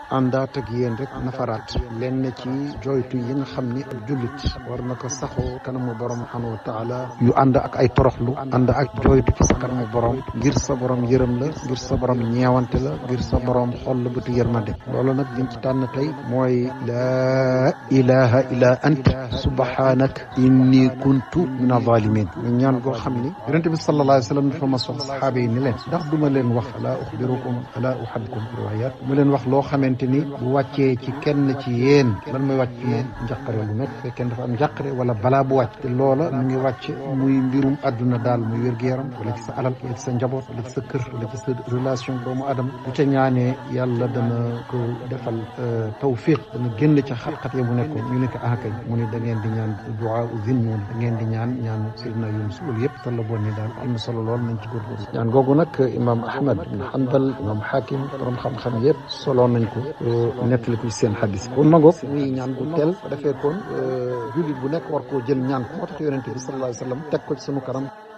àndaat ak yéen rek nafaraat lenn ci joytu yi nga xam ni ab jullit war na ko saxoo kanamu borom subhanahu wa taala yu ànd ak ay toroxlu ànd ak joytu ci sa kanamu borom ngir sa borom yërëm la ngir sa borom ñeewante la ngir sa borom xol la bëtu yërmande loolu nag liñ ci tànn tey mooy laa ilaha illa anta subhanak inni kuntu min azalimin ñu ñaan goo xam ni yonente bi sallallahu alayhi wa sallam dafa mas wax saxaaba yi ni leen ndax duma leen wax alaa uxbirukum alaa uxabbikum riwayat mu leen wax loo xamante ni bu wàccee ci kenn ci yéen lan mooy wàcc ci moom njàqare bu nekk fekkee dafa am njàqare wala balaa bu wàcc te loola mu ngi wàcc muy mbirum àdduna daal muy wér-gu-yaram wala ci sa alal wala ci sa njaboot wala ci sa kër wala ci sa relation doomu adama bu ca ñaanee yàlla dana ko defal tawfiq dana génn ca xat-xat ya mu nekkoon ñu ne ko ah kay mu ne da ngeen di ñaan duwaa zinnuun da ngeen di ñaan ñaan Seydina Yunus loolu yëpp tolla boon ni daal am na solo lool nañ ci góorgóorlu ñaan googu nag imam Ahmad ibn Hanbal imam Hakim borom xam-xam yëpp solo nañ ko nettali ko ci seen xadis kon magoog muy ñaan gu teel ba defee kon jullit bu nekk war koo jël ñaan ko moo tax yonente bi sallallahu alayhi wa sallam teg ko ci sunu kanam